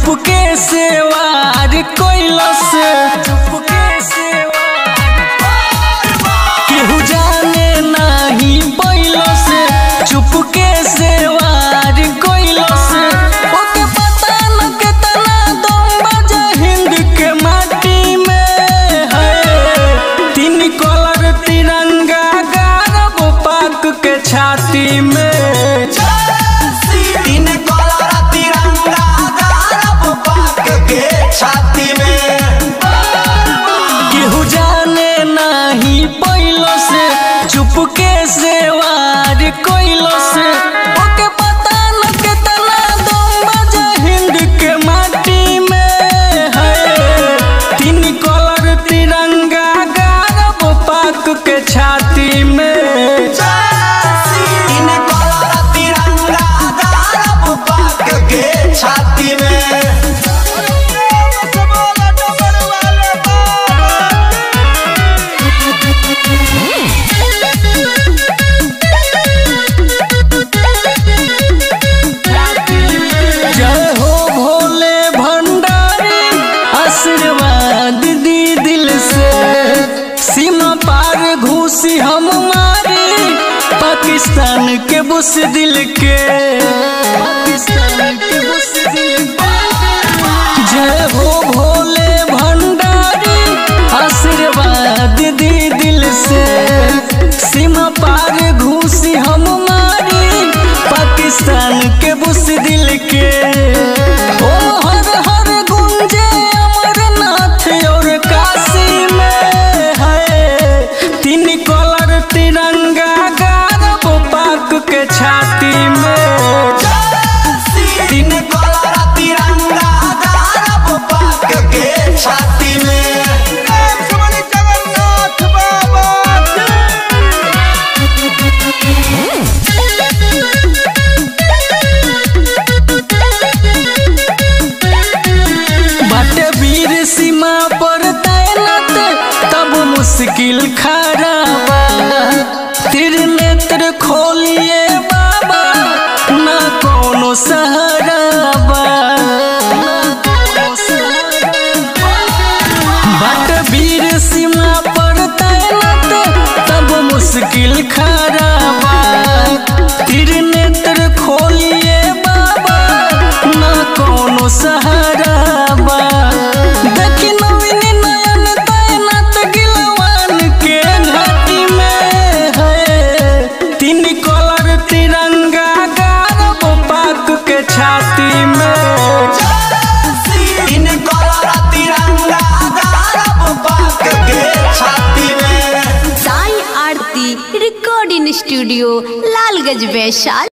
चुपके से वार कोइलस चुपके से केहू जाने नाही पैलस चुपके से वार कोइलस ओके पता न केतना दम बजे हिंद के माटी में है तीन कलर तिरंगा गारब पाक के छाती में तीन कलर तिरंगा गारब पाक के छाती में केहू जाने नाही पैलो से चुपके से वार कोइलो से ओके पता न केतना दम बजे हिंद के माटी में है तीन कलर तिरंगा गारब पाक के छाती में तीन कलर तिरंगा गारब पाक के छाती में जय हो भोले भंडारी आशीर्वाद दी दिल से सीमा पार घुसी हम मारी पाकिस्तान के बुस दिल के पाकिस्तान के बुस दिल के जय हो भोले भंडारी आशीर्वाद दी दिल से सीमा पार घुसी हम मारी पाकिस्तान के बुस दिल के ओ हर हर गुंजे अमरनाथ और काशी में है तीन कलर तिरंगा गारब पाक के छाती में तीन कलर तिरंगा गारब पाक के छाती में बाटे वीर सीमा पर तैनात तब मुश्किल खड़ा बा त्रिनेत्र खोलिए बाबा ना कोनो सहारा बा बाटे वीर सीमा पर तैनात तब मुश्किल खड़ा बा त्रिनेत्र खोलिए बाबा ना कोनो सहारा बा देखी नवीन नयन तैनात गिलवान के घाटी में है तीन कलर तिरंगा गारब पाक के छाती में तीन कलर तिरंगा गारब पाक के छाती में साई आरती रिकॉर्डिंग स्टूडियो लालगंज वैशाली